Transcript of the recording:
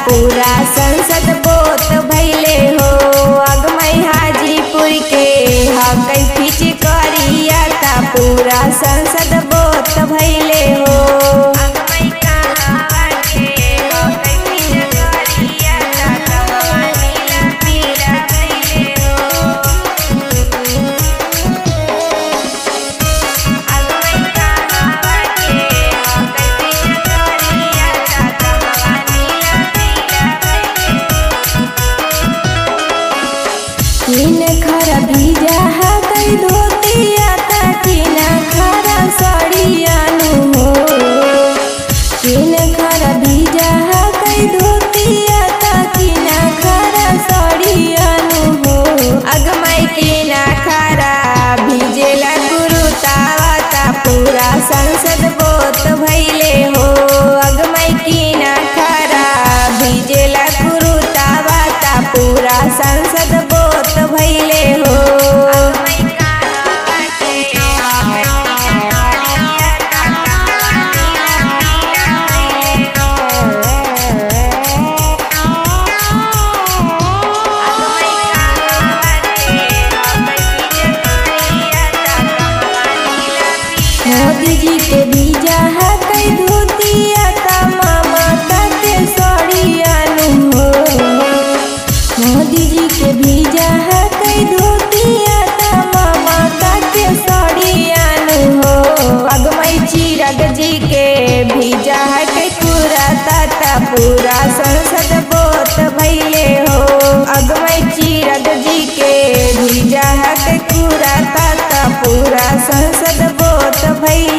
पूरा संसद बोत भैले हो अगमई हाजीपुर के हक खिच करिया ता पूरा संसद बोत भैले हो अगमई कहावा के हक खिच करिया ता कहवा नीला पीला भैले हो अगमई कहावा के हक खिच करिया ता कहवा नीला पीला भैले तीन खरा भीजा हा कई धोतिया ता तीन खरा सड़ियानु हो तीन खरा भीजा हा कई धोतिया ता तीन खरा सड़ियानु हो अगमई तीन खरा भीजेला गुरु तावा ता पूरा संसद बोत भैले हो अगमई तीन खरा भीजेला गुरु तावा ता पूरा संसद बोत भैले हो मोदी जी के बीजा है कई धोतिया ता मामा के सड़ियानु हो मोदी जी के बीजा है कई धोतिया ता मामा के सड़ियानु हो अगमई चिरग जी के भीजा है कई पूरा ताता पूरा संसद बोत भैले हो अगमई चिरग जी के भीजा है कई पूरा ताता पूरा संसद बोत भैले